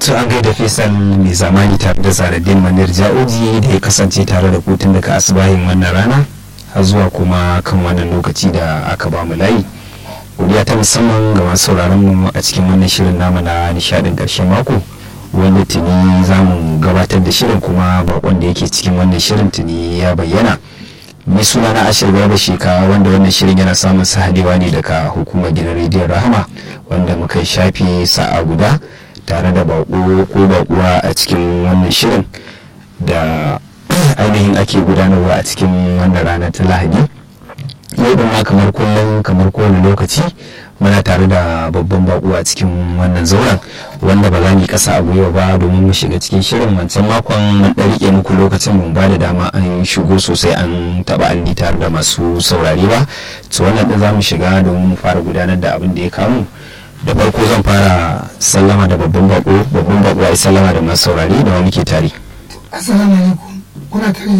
to an gaida fesal mai zamani tare da zaradin manir ja'oji da ya kasance tare da kotun daga asibahin wannan rana har zuwa kuma kan wannan lokaci da aka ba mu layi godiya ta musamman ga masu sauraron mu a cikin wannan shirin namu na nishadin karshen mako wanda tuni za mu gabatar da shirin kuma bakon da yake cikin wannan shirin tuni ya bayyana mai suna na ashir gaba sheka wanda wannan shirin yana samun sahadewa ne daga hukumar gidan rediyon rahama wanda muka shafe sa'a guda tare da bako ko bakuwa a cikin wannan shirin da ainihin ake gudanarwa a cikin wannan rana ta lahadi yau da ma kamar kullum kamar kowane lokaci muna tare da babban bako a cikin wannan zauren wanda ba za mu yi kasa a gwiwa ba domin mu shiga cikin shirin wancan makon mun ɗan rike muku lokacin mun ba da dama an shigo sosai an taɓa alli tare da masu saurare ba to wannan ɗin za mu shiga domin mu fara gudanar da abin da ya kamu da farko zan fara sallama da babban bako babban bako ya sallama da masu saurare da wani ke tare assalamu alaikum kuna tare